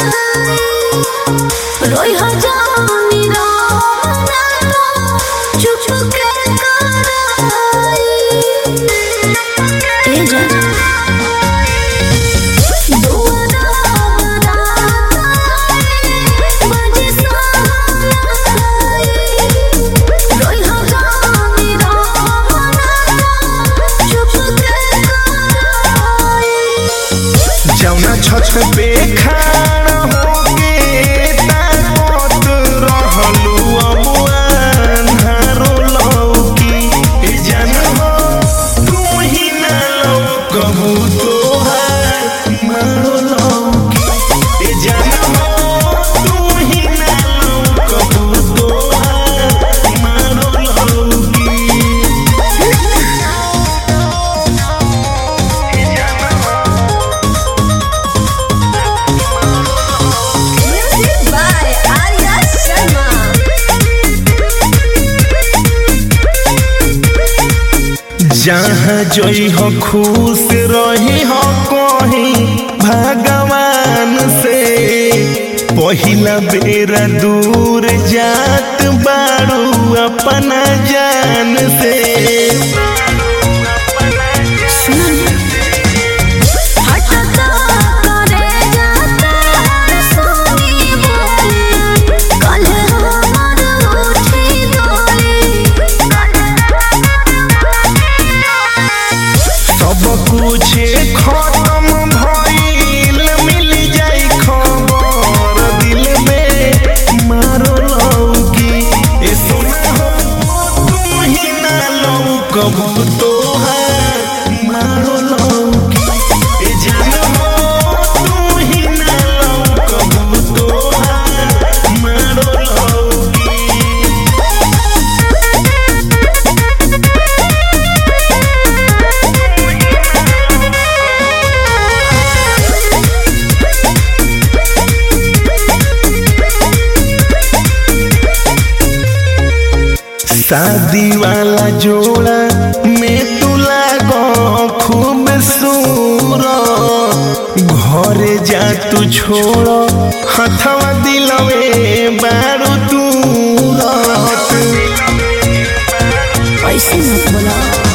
रोई हो जानी रोना तो चुप के कराई ए जान दुआरा बनाई बजे सोनाई रोई हो जानी रोना तो चुप के कराई जौना छत पे खाड़ होके ताकत रहलू अमुआन हारो लौकी ए जान हो तू ही ना लौकबू तोहार मारो लौकी ए जान हो तू ही ना लौकबू तोहार मारो लौकी Music by Arya Sharma. जहाँ जई हो खुश रही हो कहीं भगवान से पहिला बेरा दूर जात बारू अपना जान से हटता करे जाता सोनी बोली कल हमर उठी डोली सब कुछ खत्म भइल मिल जाई खबर दिल में मारो लौकी ए सोना हो तू ही ना लौकबू तोहार मारो लौकी ए जान हो तू ही ना लौकबू तोहार मारो लौकी शादी वाला जोड़ा में तू लागो खूब सूरो घरे जा तू छोड़ो हथवा दिलवे बारू तू ऐसे मत बोला